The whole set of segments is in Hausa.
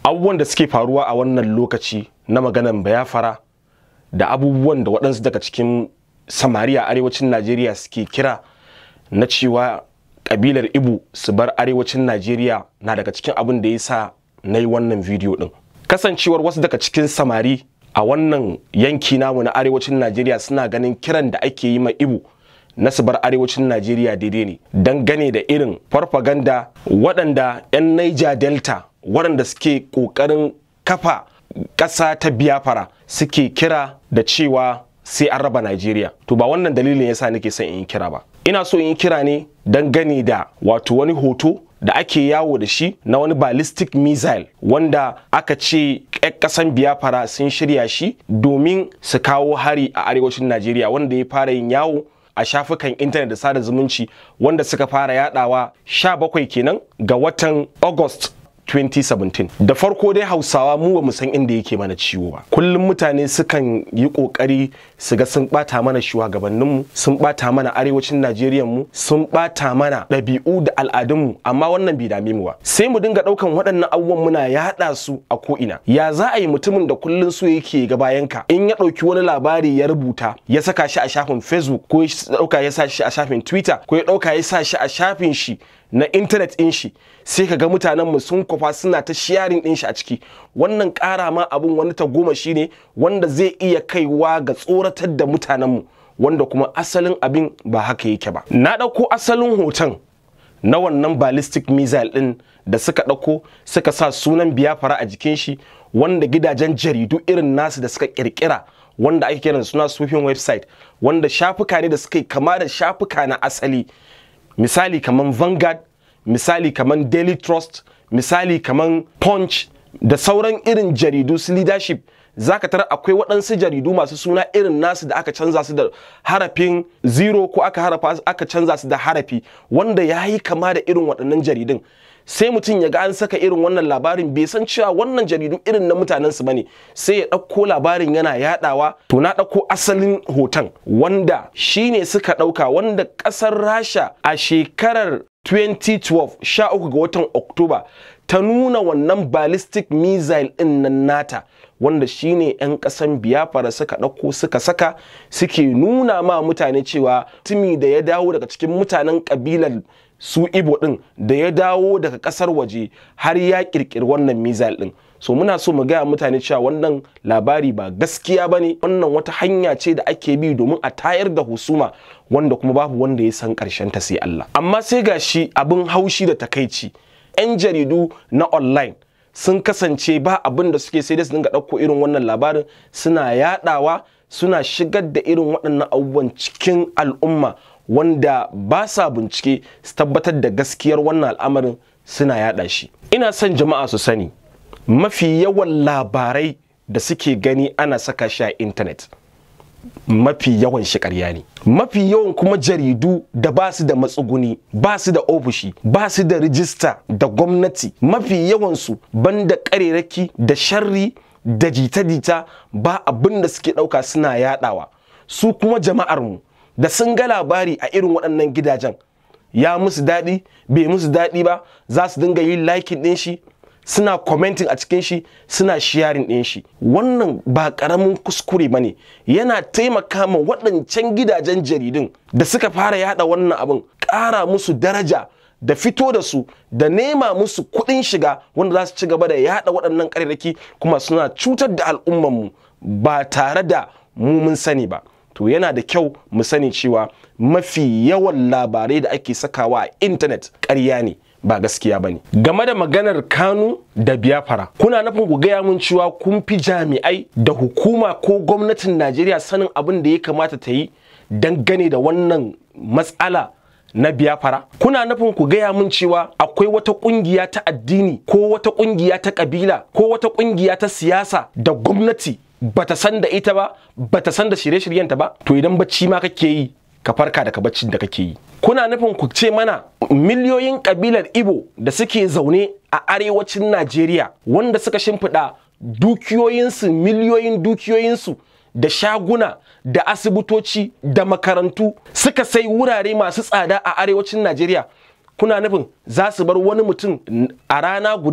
abubuwan da suke faruwa a wannan lokaci na maganan bayafara da abubuwan da waɗansu daga cikin samari a arewacin najeriya suke kira na cewa ƙabilar ibu su bar arewacin najeriya na daga cikin abin da ya sa na yi wannan bidiyo ɗin kasancewar wasu daga cikin samari a wannan yanki namu na arewacin najeriya suna ganin kiran da ake yi ma ibu na su bar arewacin najeriya daidai ne dangane da irin farfaganda waɗanda 'yan niger delta waɗanda suke ƙoƙarin kafa ƙasa ta biyafara suke kira da cewa sai an raba najeriya to ba wannan dalilin yasa nake son in yi kira ba ina so in yi kira ne dangane da wato wani hoto da ake yawo da shi na wani ballistic missile wanda aka ce ƙasan biyafara sun shirya shi domin su kawo hari a arewacin najeriya wanda ya fara yin yawo a shafukan intanet da sada zumunci wanda suka fara yadawa 17 kenan ga watan august 2017 da farko dai hausawa mu ba mu san inda yake mana ciwo ba kullum mutane sukan yi kokari su ga sun bata mana shugabanninmu sun bata mana arewacin najeriya mu sun bata mana ɗabi'u da al'adunmu amma wannan bai dame mu ba sai mu dinga ɗaukan waɗannan abubuwan muna yaɗa su a ko'ina ya za a yi mutumin da kullum su yake ga bayanka in ya ɗauki wani labari ya rubuta ya saka shi a shafin facebook ko ya ɗauka ya sa shi a shafin twitter ko ya ɗauka ya sa shi a shafin shi na intanet ɗin shi sai ka ga mutanen mu sun kwafa suna ta sharing ɗin shi a ciki wannan ƙara ma abun wani ta goma shi ne wanda zai iya kaiwa ga tsoratar da mutanen mu wanda kuma asalin abin ba haka yake ba na ɗauko asalin hoton na wannan ballistic missile ɗin da suka ɗauko suka sa sunan biyafara a jikin shi wanda gidajen jaridu irin nasu da suka ƙirƙira wanda ake kiran suna sufin website wanda shafuka ne da suka yi kama da shafuka na asali misali kaman Vanguard, misali kaman Daily Trust, misali kaman Punch da sauran irin jaridu su leadership zaka tara akwai waɗansu jaridu masu suna irin nasu da aka canza su da harafin zero ko aka harafa aka canza su da harafi wanda ya yi kama da irin waɗannan jaridun sai mutum ya ga an saka irin wannan labarin bai san cewa wannan jaridu irin na mutanen su bane sai ya ɗauko labarin yana yadawa to na ɗauko asalin hoton wanda shine suka ɗauka wanda ƙasar rasha a shekarar 2012 sha uku ga watan oktoba ta nuna wannan ballistic missile ɗin nan nata wanda shine 'yan ƙasan biyafara suka ɗauko suka saka suke nuna ma mutane cewa tumi da ya dawo daga cikin mutanen ƙabilar su ibo ɗin da ya dawo daga ƙasar waje har ya ƙirƙiri wannan missile ɗin so muna so mu gaya mutane cewa wannan labari ba gaskiya ba ne wannan wata hanya ce da ake bi domin a tayar da husuma wanda kuma babu wanda ya san ƙarshen ta sai Allah amma sai ga shi abin haushi da takaici 'yan jaridu na online sun kasance ba abin da suke sai da su dinga ɗauko irin wannan labarin suna yaɗawa suna shigar da irin waɗannan abubuwan cikin al'umma wanda ba sa bincike su tabbatar da gaskiyar wannan al'amarin suna yaɗa shi ina son jama'a su sani mafi yawan labarai da suke gani ana saka shi a intanet mafi yawan shi ƙarya ne mafi yawan kuma jaridu da ba su da matsuguni ba su da ofishi ba su da rijista da gwamnati mafi yawansu banda ƙarerake da sharri da jita-jita ba abin da suke ɗauka suna yaɗawa su kuma jama'armu da sun ga labari a irin waɗannan gidajen ya musu daɗi bai musu daɗi ba za su dinga yin likin ɗin shi suna commenting a cikin shi suna sharing ɗin shi wannan ba ƙaramin kuskure ba ne yana taimaka ma waɗancan gidajen jaridun da suka fara yada wannan abin ƙara musu daraja da fito da su da nema musu kuɗin shiga wanda za su ci gaba da yada waɗannan ƙarerraki kuma suna cutar da al'ummanmu ba tare da mu mun sani ba to yana da kyau mu sani cewa mafi yawan labarai da ake sakawa a intanet ƙarya ne ba gaskiya ba ne game da maganar kanu da biyafara kuna nufin ku gaya mun cewa kun fi jami'ai da hukuma ko gwamnatin najeriya sanin abin da ya kamata ta yi dangane da wannan matsala na biyafara kuna nufin ku gaya mun cewa akwai wata kungiya ta addini ko wata kungiya ta kabila ko wata kungiya ta siyasa da gwamnati bata san da ita ba bata san da shirye-shiryenta ba to idan bacci ma kake yi ka farka daga baccin da kake yi kuna nufin ku ce mana miliyoyin kabilar ibo da suke zaune a arewacin najeriya wanda suka shimfiɗa dukiyoyinsu miliyoyin dukiyoyinsu da shaguna da asibitoci da makarantu suka sai wurare masu tsada a arewacin najeriya kuna nufin za su bar wani mutum a rana guda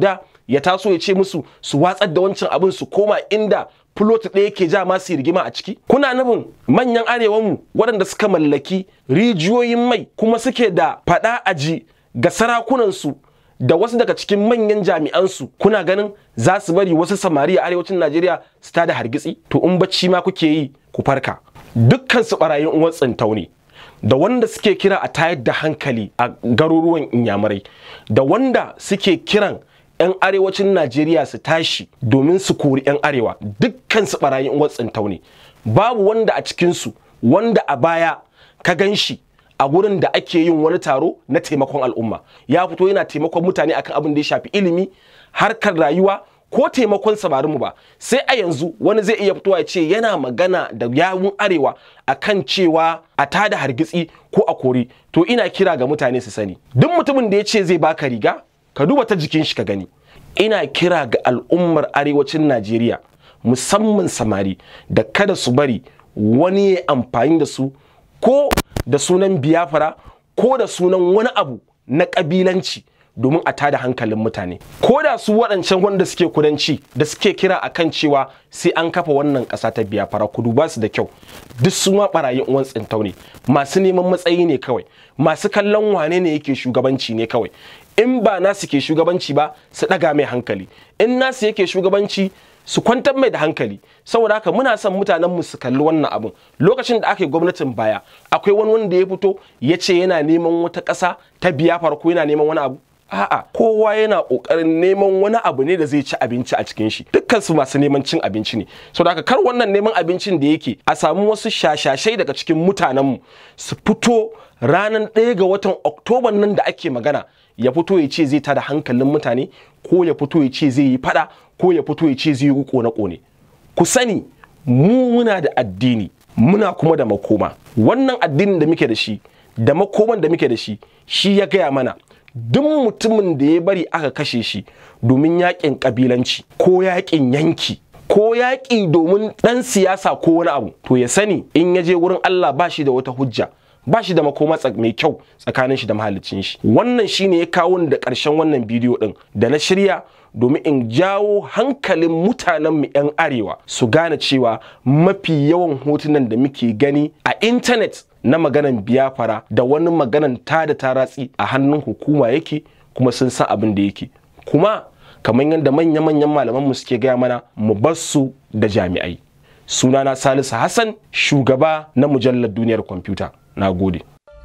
ya taso ya ce musu su watsar da wancan abin su koma inda fulot ɗaya ke ja masu rigima a ciki kuna nufin manyan arewanmu waɗanda suka mallaki rijiyoyin mai kuma suke da faɗa aji ga sarakunansu da wasu daga cikin manyan jami'ansu kuna ganin za su bari wasu samari a arewacin najeriya su tada hargitsi to in bacci ma kuke yi ku farka dukkan su barayin uwan tsintau ne da wanda suke kira a tayar da hankali a garuruwan inyamurai da wanda suke kiran 'yan arewacin najeriya su tashi domin su kori 'yan arewa dukkan su barayin uwan tsintau ne babu wanda a cikinsu wanda a baya ka gan shi a gurin da ake yin wani taro na taimakon al'umma ya fito yana taimakon mutane akan abin da ya shafi ilimi harkar rayuwa ko taimakon samarinmu ba sai a yanzu wani zai iya fitowa ya ce yana magana da yawun arewa akan cewa a tada hargitsi ko a kori to ina kira ga mutane su sani duk mutumin da ya ce zai baka riga ka duba ta jikin shi ka gani ina kira ga al'ummar arewacin najeriya musamman samari da kada su bari wani ya amfani da su ko da sunan biyafara ko da sunan wani abu na ƙabilanci domin a tada hankalin mutane ko da su waɗancan wanda suke kudanci da suke kira a kan cewa sai an kafa wannan ƙasa ta biyafara ku duba su da kyau duk su ma ɓarayin uwan tsintau ne masu neman matsayi ne kawai masu kallon wane ne yake shugabanci ne kawai in ba nasu ke shugabanci ba su ɗaga mai hankali in nasu yake shugabanci su kwantar mai da hankali saboda haka muna son mutanen mu su kalli wannan abun lokacin da aka yi gwamnatin baya akwai wani wanda ya fito ya ce yana neman wata ƙasa ta biya farko yana neman wani abu a'a kowa yana ƙoƙarin neman wani abu ne da zai ci abinci a cikin shi dukkan su masu neman cin abinci ne saboda haka kar wannan neman abincin da yake a samu wasu shashashai daga cikin mutanen mu su fito ranar ɗaya ga watan oktoban nan da ake magana ya fito ya ce zai tada hankalin mutane ko ya fito ya ce zai yi fada ko ya fito ya ce zai yi kone-kone ku sani mu muna da addini muna kuma da makoma wannan addinin da muke da shi da makoman da muke da shi shi ya gaya mana duk mutumin da ya bari aka kashe shi domin yakin kabilanci ko yakin yanki ko yaƙi domin ɗan siyasa ko wani abu to ya sani in ya je wurin Allah ba shi da wata hujja ba shi da makoma mai kyau tsakanin shi da mahalicin shi wannan shine ya kawo da ƙarshen wannan bidiyo ɗin da na shirya domin in jawo hankalin mutanen mu 'yan arewa su gane cewa mafi yawan hotunan da muke gani a intanet na maganan biyafara da wani maganan ta da taratsi a hannun hukuma yake kuma sun san abin da yake kuma kamar yadda manya-manyan malamanmu suke gaya mana mu bar su da jami'ai sunana salisu hassan shugaba na mujallar duniyar kwamfuta na gode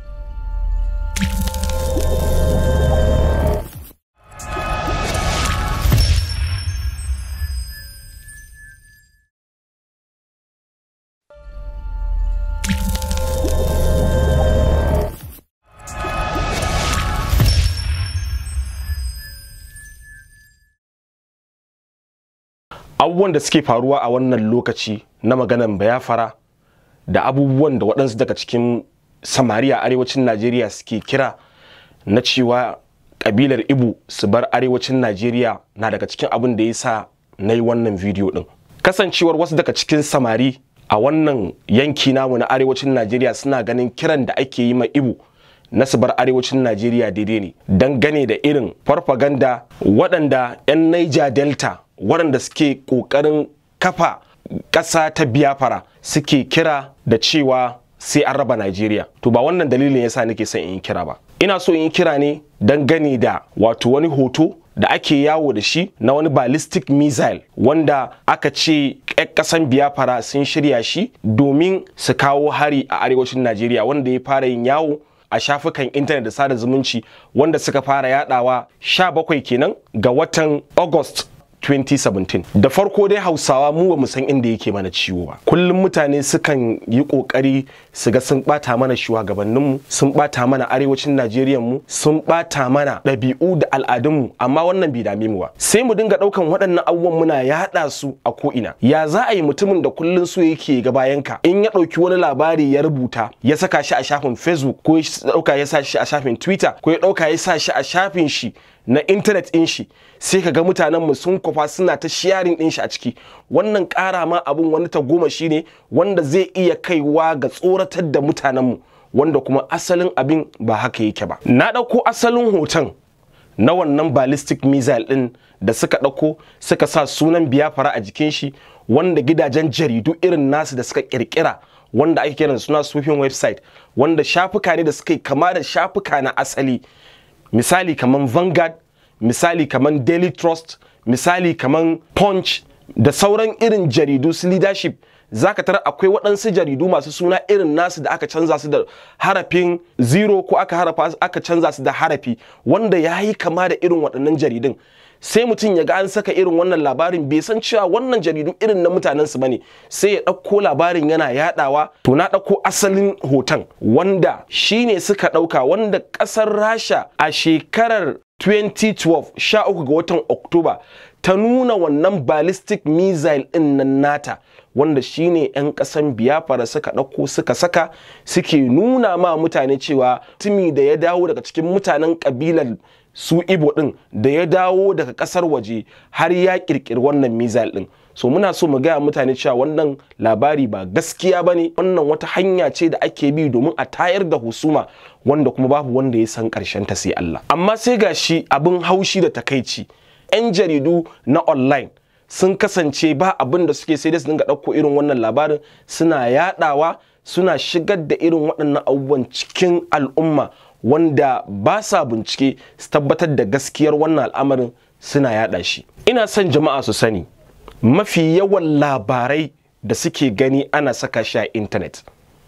abubuwan da suke faruwa a wannan lokaci na maganan bayafara da abubuwan da waɗansu daga cikin samari a arewacin najeriya suke kira na cewa ƙabilar ibu su bar arewacin najeriya na daga cikin abin da ya sa na yi wannan bidiyo ɗin kasancewar wasu daga cikin samari a wannan yanki namu na arewacin najeriya suna ganin kiran da ake yi ma ibu na su bar arewacin najeriya daidai ne dangane da irin farfaganda waɗanda 'yan niger delta waɗanda suke ƙoƙarin kafa ƙasa ta biyafara suke kira da cewa sai an raba Najeriya. To ba wannan dalilin yasa nake son in yi kira ba. Ina so in yi kira ne dangane da wato wani hoto da ake yawo da shi na wani ballistic missile wanda aka ce ƙasan biyafara sun shirya shi domin su kawo hari a arewacin Najeriya wanda ya fara yin yawo a shafukan intanet da sada zumunci wanda suka fara yadawa 17 kenan ga watan August 2017 da farko dai hausawa mu ba mu san inda yake mana ciwo ba kullum mutane sukan yi kokari su ga sun bata mana shugabanninmu sun bata mana arewacin najeriya mu sun bata mana ɗabi'u da al'adunmu amma wannan bai dame mu ba sai mu dinga ɗaukan waɗannan abubuwan muna yaɗa su a ko'ina ya za a yi mutumin da kullum so yake ga bayanka in ya ɗauki wani labari ya rubuta ya saka shi a shafin facebook ko ya ɗauka ya sa shi a shafin twitter ko ya ɗauka ya sa shi a shafin shi na intanet ɗin shi sai ka ga mutanen mu sun kwafa suna ta sharing ɗin shi a ciki wannan ƙara ma abun wani ta goma shi ne wanda zai iya kaiwa ga tsoratar da mutanen mu wanda kuma asalin abin ba haka yake ba na ɗauko asalin hoton na wannan ballistic missile din da suka ɗauko suka sa sunan biyafara a jikin shi wanda gidajen jaridu irin nasu da suka kirkira wanda ake kiran suna sufin website wanda shafuka ne da suka yi kama da shafuka na asali misali kaman vanguard misali kaman daily trust misali kaman punch da sauran irin jaridu su leadership zaka tara akwai waɗansu jaridu masu suna irin nasu da aka canza su da harafin zero ko aka harafa aka canza su da harafi wanda ya yi kama da irin waɗannan jaridun sai mutum ya ga an saka irin wannan labarin bai san cewa wannan jaridu irin na mutanen su bane sai ya ɗauko labarin yana yadawa to na ɗauko asalin hoton wanda shine suka ɗauka wanda ƙasar rasha a shekarar 2012 sha uku ga watan oktoba ta nuna wannan ballistic missile ɗin nan nata wanda shine 'yan ƙasan biyafara suka ɗauko suka saka suke nuna ma mutane cewa tumi da ya dawo daga cikin mutanen ƙabilar su ibo ɗin da ya dawo daga ƙasar waje har ya ƙirƙiri wannan missile ɗin so muna so mu gaya mutane cewa wannan labari ba gaskiya ba ne wannan wata hanya ce da ake bi domin a tayar da husuma wanda kuma babu wanda ya san ƙarshen ta sai Allah amma sai ga shi abin haushi da takaici 'yan jaridu na online sun kasance ba abin da suke sai dai su dinga ɗauko irin wannan labarin suna yaɗawa suna shigar da irin waɗannan abubuwan cikin al'umma wanda ba sa bincike su tabbatar da gaskiyar wannan al'amarin suna yaɗa shi ina son jama'a su sani mafi yawan labarai da suke gani ana saka shi a intanet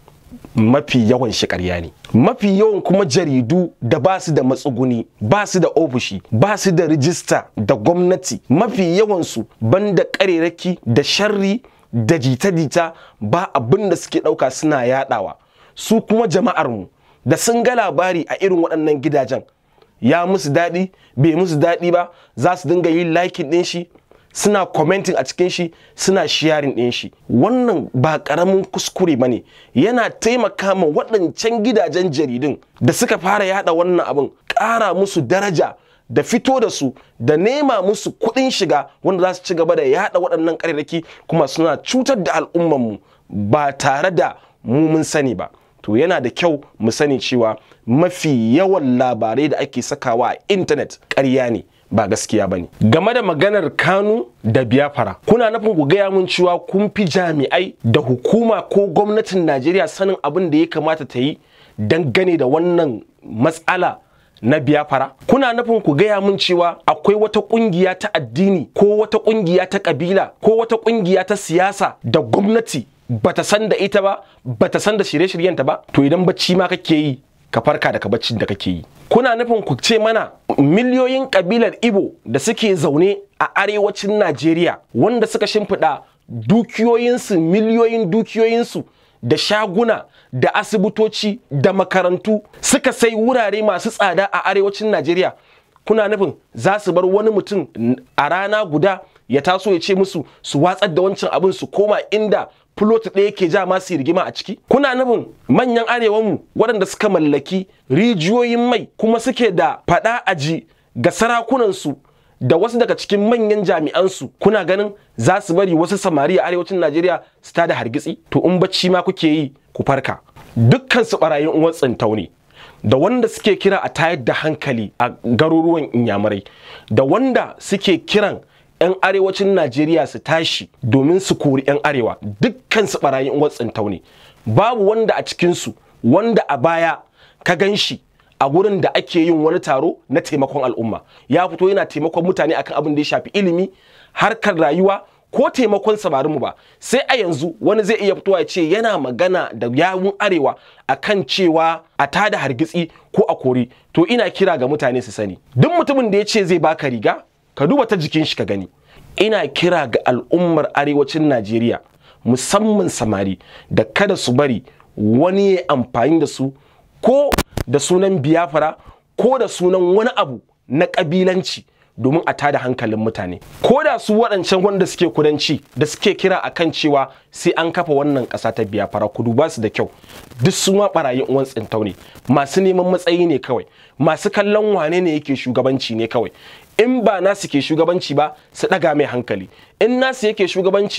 mafi yawan shi ƙarya ne mafi yawan kuma jaridu da ba su da matsuguni ba su da ofishi ba su da rijista da gwamnati mafi yawansu banda ƙarerake da sharri da jita-jita ba abin da suke ɗauka suna yaɗawa su kuma jama'armu da sun ga labari a irin waɗannan gidajen ya musu daɗi bai musu daɗi ba za su dinga yin likin ɗin shi suna commenting a cikin shi suna sharing ɗin shi wannan ba ƙaramin kuskure ba ne yana taimaka ma waɗancan gidajen jaridun da suka fara yada wannan abin ƙara musu daraja da fito da su da nema musu kuɗin shiga wanda za su ci gaba da yada waɗannan ƙarerraki kuma suna cutar da al'ummanmu ba tare da mu mun sani ba to yana da kyau mu sani cewa mafi yawan labarai da ake sakawa a intanet ƙarya ne ba gaskiya ba ne. Game da maganar Kanu da Biafra, kuna nufin ku gaya mun cewa kun fi jami'ai da hukuma ko gwamnatin Najeriya sanin abin da ya kamata ta yi dangane da wannan matsala na Biafra? Kuna nufin ku gaya mun cewa akwai wata kungiya ta addini ko wata kungiya ta kabila ko wata kungiya ta siyasa da gwamnati bata san da ita ba, bata san da shirye-shiryenta ba? To idan bacci ma kake yi, ka farka daga baccin da kake yi. kuna nufin ku ce mana miliyoyin kabilar Ibo da suke zaune a arewacin Najeriya wanda suka shimfiɗa dukiyoyinsu miliyoyin dukiyoyinsu da shaguna da asibitoci da makarantu suka sai wurare masu tsada a arewacin Najeriya kuna nufin za su bar wani mutum a rana guda ya taso ya ce musu su watsar da wancan abin su koma inda fulot ɗaya ke ja masu rigima a ciki kuna nufin manyan arewanmu waɗanda suka mallaki rijiyoyin mai kuma suke da faɗa aji ga sarakunansu da wasu daga cikin manyan jami'ansu kuna ganin za su bari wasu samari a arewacin najeriya su tada hargitsi to in bacci ma kuke yi ku farka dukkan su barayin uwan tsintau ne da wanda suke kira a tayar da hankali a garuruwan inyamurai da wanda suke kiran 'yan arewacin Najeriya su tashi domin su kori 'yan arewa dukkan su barayin watsin ne babu wanda a cikinsu wanda a baya ka gan shi a gurin da ake yin wani taro na taimakon al'umma ya fito yana taimakon mutane akan abin da ya shafi ilimi harkar rayuwa ko taimakon samarinmu ba sai a yanzu wani zai iya fitowa ya ce yana magana da yawun arewa akan cewa a tada hargitsi ko a kori to ina kira ga mutane su sani duk mutumin da ya ce zai baka riga ka duba ta jikin shi ka gani ina kira ga al'ummar arewacin najeriya musamman samari da kada su bari wani ya amfani da su ko da sunan biyafara ko da sunan wani abu na ƙabilanci domin a tada hankalin mutane ko da su waɗancan wanda suke kudanci da suke kira akan cewa sai an kafa wannan ƙasa ta biyafara kudu ba su da kyau duk su ma ɓarayin uwan tsintau ne masu neman matsayi ne kawai masu kallon wane ne yake shugabanci ne kawai in ba nasu ke shugabanci ba su ɗaga mai hankali in nasu yake shugabanci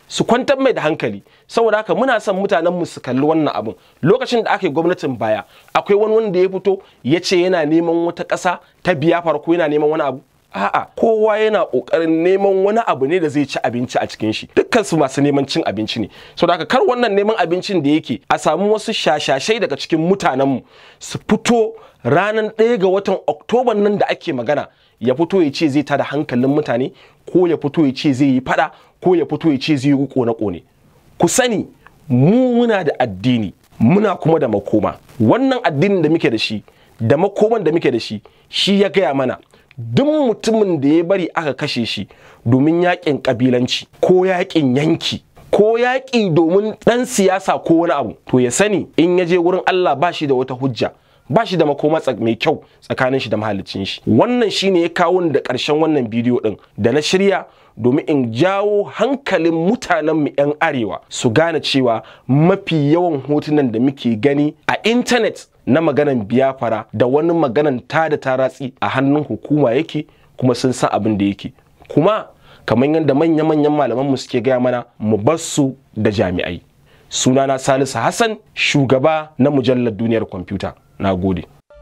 su kwantar mai da hankali saboda haka muna son mutanen mu su kalli wannan abin lokacin da aka yi gwamnatin baya akwai wani wanda ya fito ya ce yana neman wata ƙasa ta biya farko yana neman wani abu a'a kowa yana kokarin neman wani abu ne da zai ci abinci a cikin shi dukkan su masu neman cin abinci ne so da kar wannan neman abincin da yake a samu wasu shashashai daga cikin mutanen mu su fito ranar ɗaya ga watan oktoban nan da ake magana ya fito ya ce zai tada hankalin mutane ko ya fito ya ce zai yi fada ko ya fito ya ce zai yi kone kone ku sani mu muna da addini muna kuma da makoma wannan addinin da muke da shi da makoman da muke da shi shi ya gaya mana duk mutumin da ya bari aka kashe shi domin yakin kabilanci ko yakin yanki ko yaƙi domin ɗan siyasa ko wani abu to ya sani in ya je wurin Allah ba shi da wata hujja ba shi da makoma mai kyau tsakanin shi da mahalicin shi wannan shine ya kawo da ƙarshen wannan bidiyo ɗin da na shirya domin in jawo hankalin mutanen mu 'yan arewa su gane cewa mafi yawan hotunan da muke gani a intanet na maganan biyafara da wani maganan ta da ta ratsi a hannun hukuma yake kuma sun san abin da yake kuma kamar yadda manya-manyan malaman mu suke gaya mana mu bar su da jami'ai sunana salisu hassan shugaba na mujallar duniyar kwamfuta na gode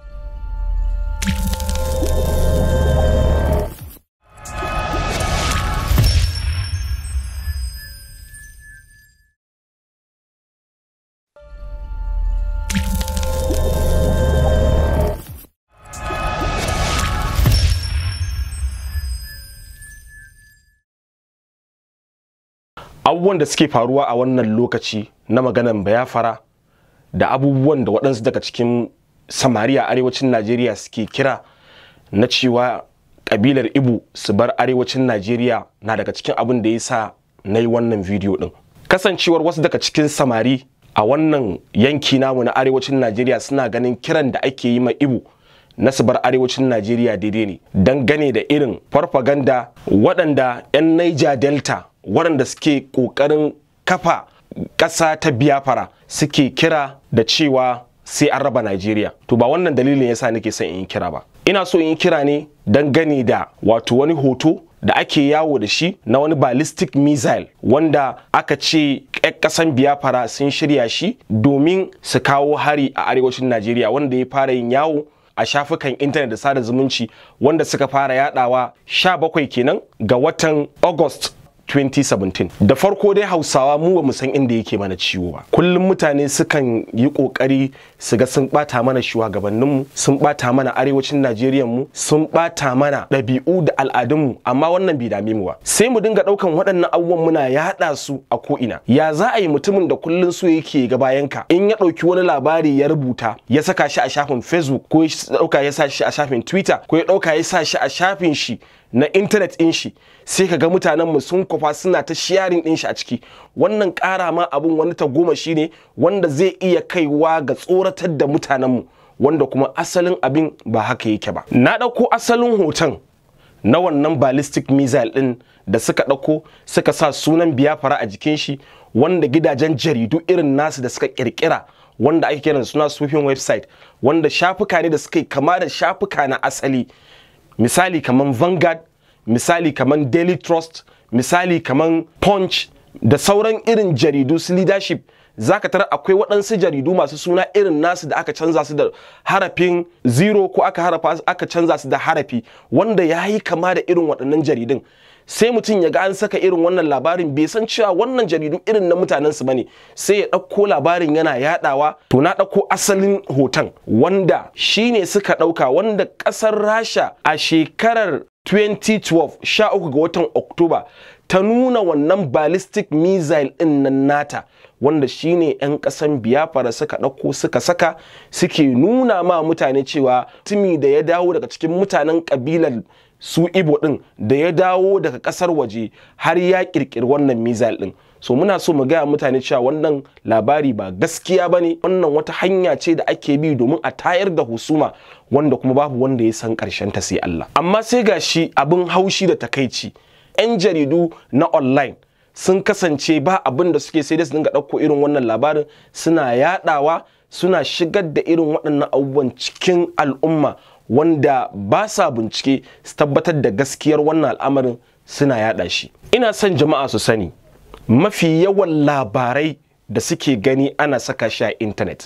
abubuwan da suke faruwa a wannan lokaci na maganan bayafara da abubuwan da waɗansu daga cikin samari a arewacin najeriya suke kira na cewa ƙabilar ibu su bar arewacin najeriya na daga cikin abin da ya sa na yi wannan bidiyo ɗin kasancewar wasu daga cikin samari a wannan yanki namu na arewacin najeriya suna ganin kiran da ake yi ma ibu na su bar arewacin najeriya daidai ne dangane da irin farfaganda waɗanda 'yan niger delta waɗanda suke ƙoƙarin kafa ƙasa ta biyafara suke kira da cewa sai an raba Najeriya. To ba wannan dalilin yasa nake son in yi kira ba. Ina so in yi kira ne dangane da wato wani hoto da ake yawo da shi na wani ballistic missile wanda aka ce ƙasan biyafara sun shirya shi domin su kawo hari a arewacin Najeriya wanda ya fara yin yawo a shafukan intanet da sada zumunci wanda suka fara yadawa 17 kenan ga watan August 2017 da farko dai hausawa mu ba mu san inda yake mana ciwo ba kullum mutane sukan yi kokari su ga sun bata mana shugabanninmu sun bata mana arewacin najeriya mu sun bata mana ɗabi'u da al'adunmu amma wannan bai dame mu ba sai mu dinga ɗaukan waɗannan abubuwan muna yaɗa su a ko'ina ya za a yi mutumin da kullum so yake ga bayanka in ya ɗauki wani labari ya rubuta ya saka shi a shafin facebook ko ya ɗauka ya sa shi a shafin twitter ko ya ɗauka ya sa shi a shafin shi na intanet ɗin shi sai ka ga mutanen mu sun kwafa suna ta sharing ɗin shi a ciki wannan ƙara ma abun wani ta goma shi ne wanda zai iya kaiwa ga tsoratar da mutanen mu wanda kuma asalin abin ba haka yake ba na ɗauko asalin hoton na wannan ballistic missile ɗin da suka ɗauko suka sa sunan biyafara a jikin shi wanda gidajen jaridu irin nasu da suka ƙirƙira wanda ake kiran suna sufin website wanda shafuka ne da suka yi kama da shafuka na asali misali kaman Vanguard, misali kaman Daily Trust, misali kaman Punch da sauran irin jaridu su leadership zaka tara akwai waɗansu jaridu masu suna irin nasu da aka canza su da harafin zero ko aka harafa aka canza su da harafi wanda ya yi kama da irin waɗannan jaridun sai mutum ya ga an saka irin wannan labarin bai san cewa wannan jaridu irin na mutanen su bane sai ya ɗauko labarin yana yadawa to na ɗauko asalin hoton wanda shine suka ɗauka wanda ƙasar rasha a shekarar 2012 13 ga watan oktoba ta nuna wannan ballistic missile ɗin nan nata wanda shine 'yan ƙasan biyafara suka ɗauko suka saka suke nuna ma mutane cewa tumi da ya dawo daga cikin mutanen ƙabilar su ibo din da ya dawo daga kasar waje har ya kirkiri wannan missile din so muna so mu gaya mutane cewa wannan labari ba gaskiya bane wannan wata hanya ce da ake bi domin a tayar da husuma wanda kuma babu wanda ya san karshen ta sai Allah amma sai gashi abin haushi da takaici 'yan jaridu na online sun kasance ba abin da suke sai dai su dinga ɗauko irin wannan labarin suna yadawa suna shigar da irin waɗannan abubuwan cikin al'umma wanda ba sa bincike su tabbatar da gaskiyar wannan al'amarin suna yada shi ina son jama'a su sani mafi yawan labarai da suke gani ana saka shi a intanet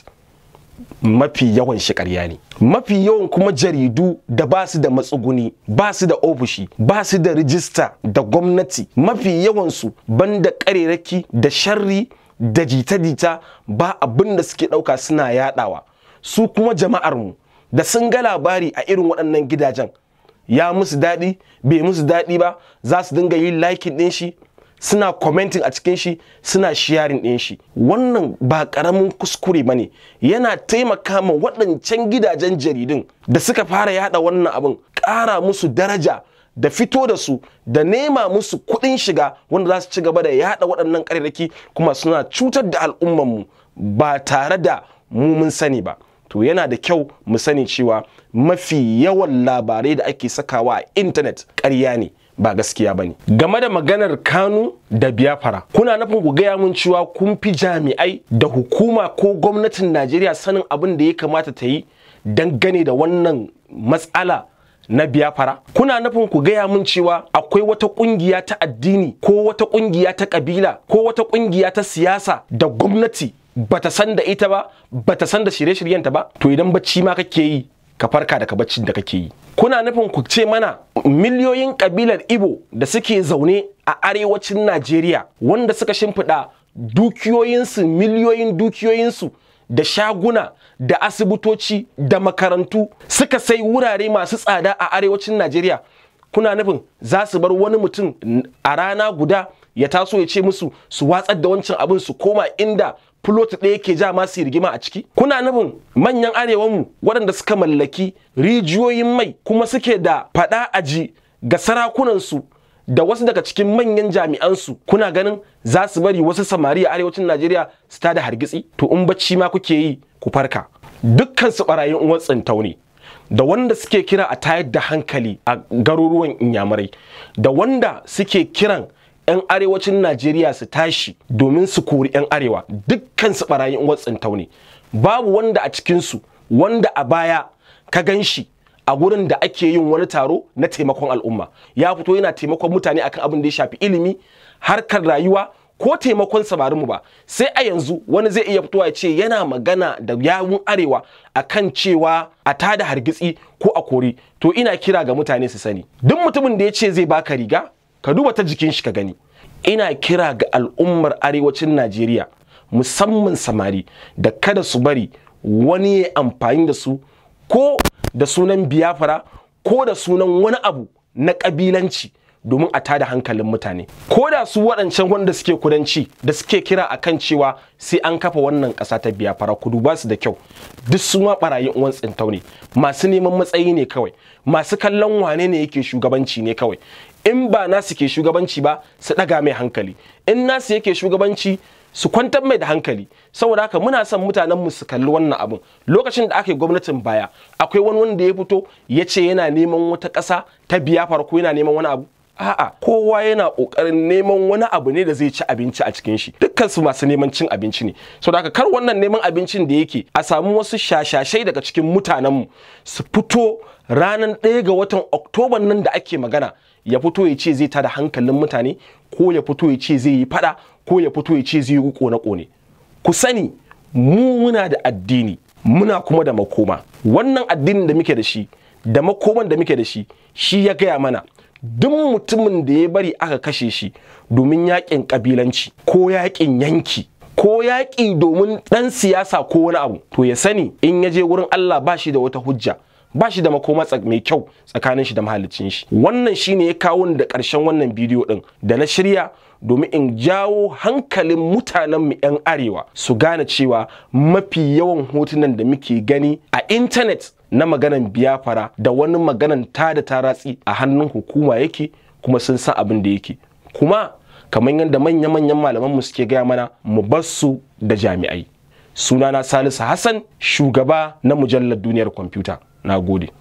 mafi yawan shi ƙarya ne mafi yawan kuma jaridu da ba su da matsuguni ba su da ofishi ba su da rijista da gwamnati mafi yawansu banda ƙarerake da sharri da jita-jita ba abin da suke ɗauka suna yaɗawa su kuma jama'armu da sun ga labari a irin waɗannan gidajen ya musu daɗi bai musu daɗi ba za su dinga yin likin ɗin shi suna commenting a cikin shi suna sharing ɗin shi wannan ba ƙaramin kuskure ba ne yana taimaka ma waɗancan gidajen jaridun da suka fara yada wannan abin ƙara musu daraja da fito da su da nema musu kuɗin shiga wanda za su ci gaba da yada waɗannan ƙararraki kuma suna cutar da al'ummanmu ba tare da mu mun sani ba to yana da kyau mu sani cewa mafi yawan labarai da ake sakawa a intanet ƙarya ne ba gaskiya ba ne game da maganar kanu da biyafara kuna nufin ku gaya mun cewa kun fi jami'ai da hukuma ko gwamnatin najeriya sanin abin da ya kamata ta yi dangane da wannan matsala na biyafara kuna nufin ku gaya mun cewa akwai wata kungiya ta addini ko wata kungiya ta kabila ko wata kungiya ta siyasa da gwamnati bata san da ita ba bata san da shirye-shiryenta ba to idan bacci ma kake yi ka farka daga baccin da kake yi kuna nufin ku ce mana miliyoyin kabilar ibo da suke zaune a arewacin najeriya wanda suka shimfiɗa dukiyoyinsu miliyoyin dukiyoyinsu da shaguna da asibitoci da makarantu suka sai wurare masu tsada a arewacin najeriya kuna nufin za su bar wani mutum a rana guda ya taso ya ce musu su watsar da wancan abin su koma inda fulot ɗaya ke ja masu rigima a ciki kuna nufin manyan arewanmu waɗanda suka mallaki rijiyoyin mai kuma suke da faɗa aji ga sarakunansu da wasu daga cikin manyan jami'ansu kuna ganin za su bari wasu samari a arewacin najeriya su tada hargitsi to in bacci ma kuke yi ku farka dukkan su barayin uwan tsintau ne da wanda suke kira a tayar da hankali a garuruwan inyamurai da wanda suke kiran 'yan arewacin najeriya su tashi domin su kori 'yan arewa dukkan su barayin watsin taune babu wanda a cikinsu wanda a baya ka gan shi a gurin da ake yin wani taro na taimakon al'umma ya fito yana taimakon mutane akan abin da ya shafi ilimi harkar rayuwa ko taimakon samarinmu ba sai a yanzu wani zai iya fitowa ya ce yana magana da yawun arewa akan cewa a tada hargitsi ko a kori to ina kira ga mutane su sani duk mutumin da ya ce zai baka riga ka duba ta jikin shi ka gani ina kira ga al'ummar arewacin najeriya musamman samari da kada su bari wani ya amfani da su ko da sunan biyafara ko da sunan wani abu na ƙabilanci domin a tada hankalin mutane ko da su waɗancan wanda suke kudanci da suke kira akan cewa sai an kafa wannan ƙasa ta biyafara kudu ba su da kyau duk su ma ɓarayin uwan tsintau ne masu neman matsayi ne kawai masu kallon wane ne yake shugabanci ne kawai in ba nasu ke shugabanci ba su ɗaga mai hankali in nasu yake shugabanci su kwantar mai da hankali saboda haka muna son mutanen mu su kalli wannan abin lokacin da aka yi gwamnatin baya akwai wani wanda ya fito ya ce yana neman wata ƙasa ta biya farko yana neman wani abu a'a kowa yana kokarin neman wani abu ne da zai ci abinci a cikin shi dukkan su masu neman cin abinci ne saboda haka kar wannan neman abincin da yake a samu wasu shashashai daga cikin mutanen mu su fito ranar ɗaya ga watan oktoban nan da ake magana ya fito ya ce zai tada hankalin mutane ko ya fito ya ce zai yi fada ko ya fito ya ce zai yi kone-kone ku sani mu muna da addini muna kuma da makoma wannan addinin da muke da shi da makoman da muke da shi shi ya gaya mana duk mutumin da ya bari aka kashe shi domin yakin kabilanci ko yakin yanki ko yaƙi domin ɗan siyasa ko wani abu to ya sani in ya je wurin Allah ba shi da wata hujja ba shi da makoma mai kyau tsakanin shi da mahalicin shi wannan shine ya kawo da ƙarshen wannan bidiyo ɗin da na shirya domin in jawo hankalin mutanen mu 'yan arewa su gane cewa mafi yawan hotunan da muke gani a intanet na maganan biyafara da wani maganan ta da taratsi a hannun hukuma yake kuma sun san abin da yake kuma kamar yadda manya-manyan malaman mu suke gaya mana mu bar su da jami'ai sunana salisu hassan shugaba na mujallar duniyar kwamfuta na gode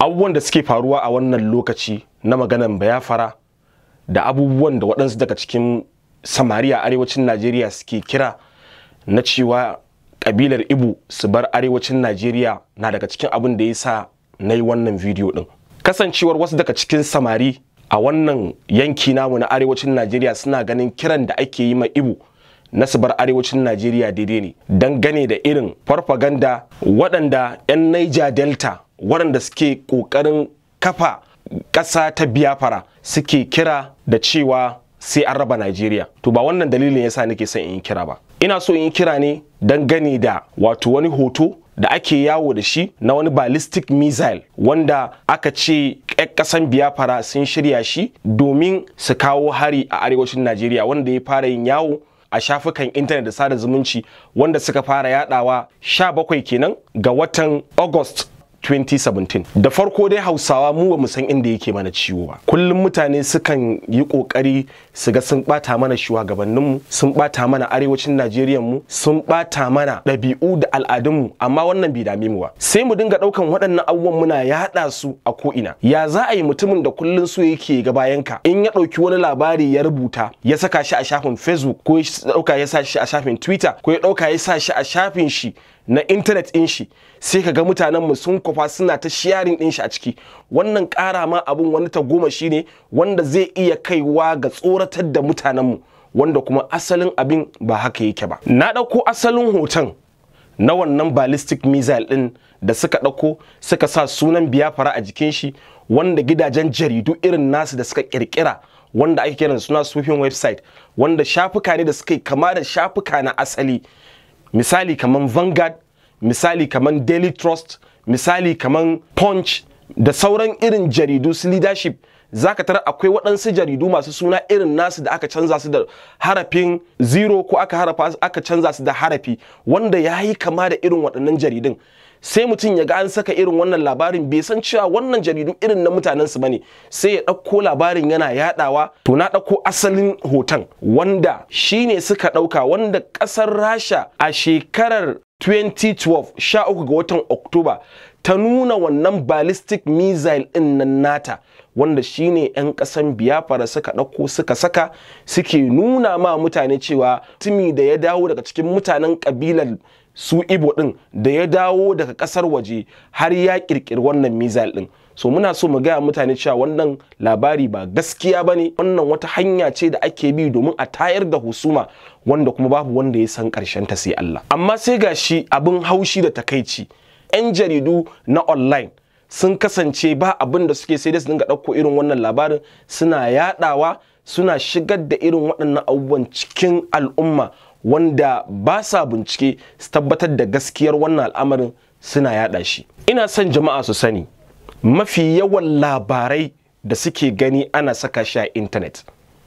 abubuwan da suke faruwa a wannan lokaci na maganan bayafara da abubuwan da waɗansu daga cikin samari a arewacin najeriya suke kira na cewa ƙabilar ibu su bar arewacin najeriya na daga cikin abin da ya sa na yi wannan bidiyo ɗin kasancewar wasu daga cikin samari a wannan yanki namu na arewacin najeriya suna ganin kiran da ake yi ma ibu na su bar arewacin najeriya daidai ne dangane da irin farfaganda waɗanda 'yan niger delta waɗanda suke ƙoƙarin kafa ƙasa ta biyafara suke kira da cewa sai an raba najeriya to ba wannan dalilin yasa nake son in yi kira ba ina so in yi kira ne dangane da wato wani hoto da ake yawo da shi na wani ballistic missile wanda aka ce ƙasan biyafara sun shirya shi domin su kawo hari a arewacin najeriya wanda ya fara yin yawo a shafukan intanet da sada zumunci wanda suka fara yadawa 17 kenan ga watan august 2017 da farko dai hausawa mu ba mu san inda yake mana ciwo ba kullum mutane sukan yi kokari su ga sun bata mana shugabanninmu sun bata mana arewacin najeriya mu sun bata mana ɗabi'u da al'adunmu amma wannan bai dame mu ba sai mu dinga ɗaukan waɗannan abubuwan muna yaɗa su a ko'ina ya za a yi mutumin da kullum so yake ga bayanka in ya ɗauki wani labari ya rubuta ya saka shi a shafin facebook ko ya ɗauka ya sa shi a shafin twitter ko ya ɗauka ya sa shi a shafin shi na intanet ɗin shi sai ka ga mutanenmu sun kwafa suna ta sharing ɗin shi a ciki wannan ƙara ma abin wani ta goma shi ne wanda zai iya kaiwa ga tsoratar da mutanenmu wanda kuma asalin abin ba haka yake ba na ɗauko asalin hoton na wannan ballistic missile ɗin da suka ɗauko suka sa sunan biyafara a jikin shi wanda gidajen jaridu irin nasu da suka ƙirƙira wanda ake kiran suna sufin website wanda shafuka ne da suka yi kama da shafuka na asali misali kaman Vanguard, misali kaman Daily Trust, misali kaman Punch da sauran irin jaridu su leadership zaka tara akwai waɗansu jaridu masu suna irin nasu da aka canza su da harafin zero ko aka harafa aka canza su da harafi wanda ya yi kama da irin waɗannan jaridun sai mutum ya ga an saka irin wannan labarin bai san cewa wannan jaridu irin na mutanen su bane sai ya ɗauko labarin yana yadawa to na ɗauko asalin hoton wanda shine suka ɗauka wanda ƙasar rasha a shekarar 2012 sha uku ga watan oktoba ta nuna wannan ballistic missile ɗin nan nata wanda shine 'yan ƙasan biyafara suka ɗauko suka saka suke nuna ma mutane cewa tumi da ya dawo daga cikin mutanen ƙabilar su ibo din da ya dawo daga kasar waje har ya kirkiri wannan missile din so muna so mu gaya mutane cewa wannan labari ba gaskiya ba ne wannan wata hanya ce da ake bi domin a tayar da husuma wanda kuma babu wanda ya san karshen ta sai Allah amma sai ga shi abin haushi da takaici 'yan jaridu na online sun kasance ba abin da suke sai da su dinga ɗauko irin wannan labarin suna yadawa suna shigar da irin waɗannan abubuwan cikin al'umma wanda ba sa bincike su tabbatar da gaskiyar wannan al'amarin suna yada shi ina son jama'a su sani mafi yawan labarai da suke gani ana saka shi a intanet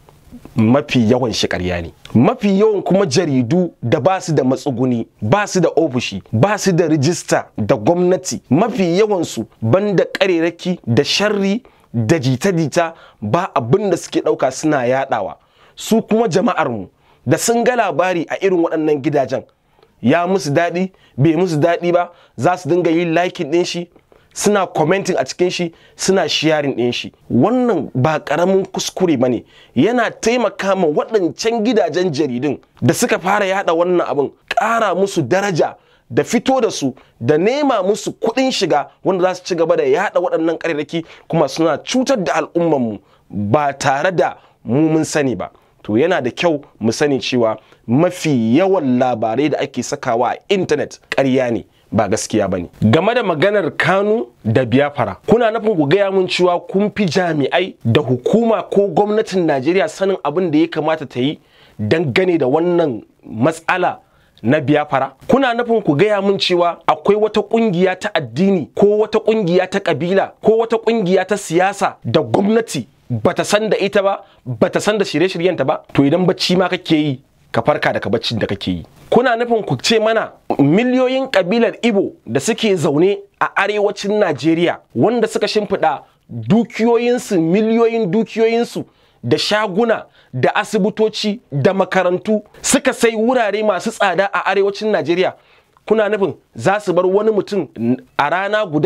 mafi yawan shi ƙarya ne mafi yawan kuma jaridu da ba su da matsuguni ba su da ofishi ba su da rijista da gwamnati mafi yawansu banda ƙarerake da sharri da jita-jita ba abin da suke ɗauka suna yadawa su kuma jama'armu da sun ga labari a irin waɗannan gidajen ya musu daɗi bai musu daɗi ba za su dinga yin likin ɗin shi suna commenting a cikin shi suna sharing ɗin shi wannan ba ƙaramin kuskure ba ne yana taimaka ma waɗancan gidajen jaridun da suka fara yada wannan abin ƙara musu daraja da fito da su da nema musu kuɗin shiga wanda za su ci gaba da yada waɗannan ƙarerraki kuma suna cutar da al'ummanmu ba tare da mu mun sani ba to yana da kyau mu sani cewa mafi yawan labarai da ake sakawa a intanet ƙarya ne ba gaskiya ba ne game da maganar kanu da biyafara kuna nufin ku gaya mun cewa kun fi jami'ai da hukuma ko gwamnatin najeriya sanin abin da ya kamata ta yi dangane da wannan matsala na biyafara kuna nufin ku gaya mun cewa akwai wata kungiya ta addini ko wata kungiya ta kabila ko wata kungiya ta siyasa da gwamnati bata san da ita ba bata san da shirye-shiryenta ba to idan bacci ma kake yi ka farka daga baccin da kake yi kuna nufin ku ce mana miliyoyin kabilar ibo da suke zaune a arewacin najeriya wanda suka shimfiɗa dukiyoyinsu miliyoyin dukiyoyinsu da shaguna da asibitoci da makarantu suka sai wurare masu tsada a arewacin najeriya kuna nufin za su bar wani mutum a rana guda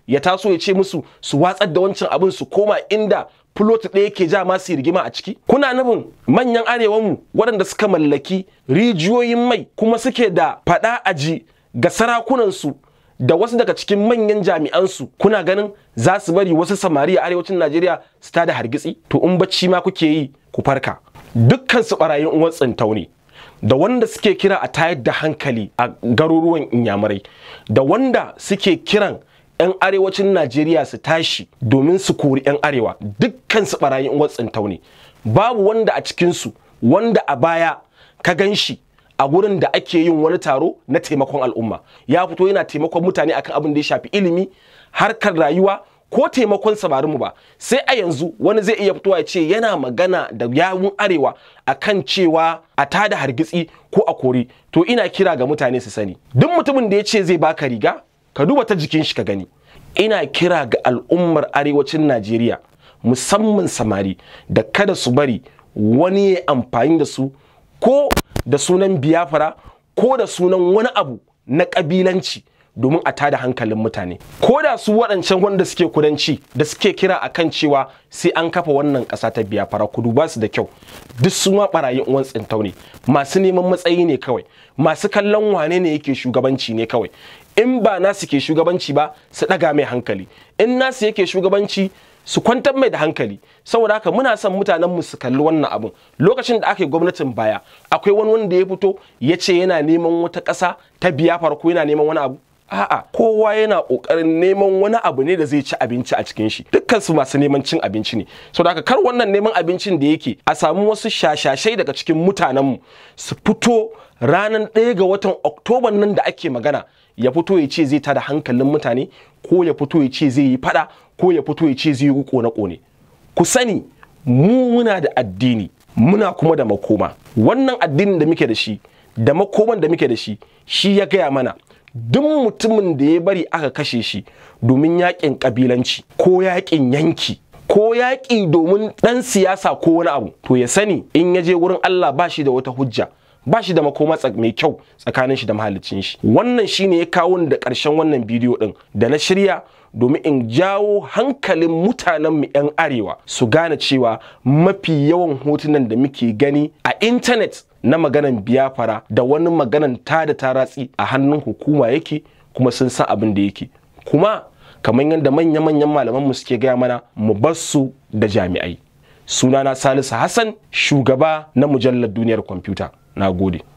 ya taso ya ce musu su watsar da wancan abin su koma inda fulot ɗaya ke ja masu rigima a ciki kuna nufin manyan arewanmu waɗanda suka mallaki rijiyoyin mai kuma suke da faɗa aji ga sarakunansu da wasu daga cikin manyan jami'ansu kuna ganin za su bari wasu samari a arewacin najeriya su tada hargitsi to in bacci ma kuke yi ku farka dukkan su barayin uwan tsintau ne da wanda suke kira a tayar da hankali a garuruwan inyamurai da wanda suke kiran 'yan arewacin najeriya su tashi domin su kori 'yan arewa dukkan su barayin uwan tsintau ne babu wanda a cikinsu wanda a baya ka gan shi a gurin da ake yin wani taro na taimakon al'umma ya fito yana taimakon mutane akan abin da ya shafi ilimi harkar rayuwa ko taimakon mu ba sai a yanzu wani zai iya fitowa ya ce yana magana da yawun arewa akan cewa a tada hargitsi ko a kori to ina kira ga mutane su sani duk mutumin da ya ce zai baka riga ka duba ta jikin shi ka gani ina kira ga al'ummar arewacin najeriya musamman samari da kada su bari wani ya amfani da su ko da sunan biyafara ko da sunan wani abu na ƙabilanci domin a tada hankalin mutane ko da su waɗancan wanda suke kudanci da suke kira a kan cewa sai an kafa wannan ƙasa ta biyafara ku duba su da kyau duk su ma ɓarayin uwan tsintau ne masu neman matsayi ne kawai masu kallon wane ne yake shugabanci ne kawai in ba nasu ke shugabanci ba su ɗaga mai hankali in nasu yake shugabanci su kwantar mai da hankali saboda haka muna son mutanen mu su kalli wannan abun lokacin da aka yi gwamnatin baya akwai wani wanda ya fito ya ce yana neman wata ƙasa ta biya farko yana neman wani abu a'a kowa yana ƙoƙarin neman wani abu ne da zai ci abinci a cikin shi dukkan su masu neman cin abinci ne saboda haka kar wannan neman abincin da yake a samu wasu shashashai daga cikin mutanen mu su fito ranar ɗaya ga watan oktoba nan da ake magana ya fito ya ce zai tada hankalin mutane ko ya fito ya ce zai yi fada ko ya fito ya ce zai yi kone-kone ku sani mu muna da addini muna kuma da makoma wannan addinin da muke da shi da makoman da muke da shi shi ya gaya mana duk mutumin da ya bari aka kashe shi domin yakin kabilanci ko yakin yanki ko yaƙi domin ɗan siyasa ko wani abu to ya sani in ya je wurin Allah ba shi da wata hujja ba shi da makoma mai kyau tsakanin shi da mahalicin shi wannan shine ya kawo da ƙarshen wannan bidiyo ɗin da na shirya domin in jawo hankalin mutanen mu 'yan arewa su gane cewa mafi yawan hotunan da muke gani a intanet na maganan biyafara da wani maganan ta da taratsi a hannun hukuma yake kuma sun san abin da yake kuma kamar yadda manya-manyan malaman mu suke gaya mana mu bar su da jami'ai sunana salisu hassan shugaba na mujallar duniyar kwamfuta na gode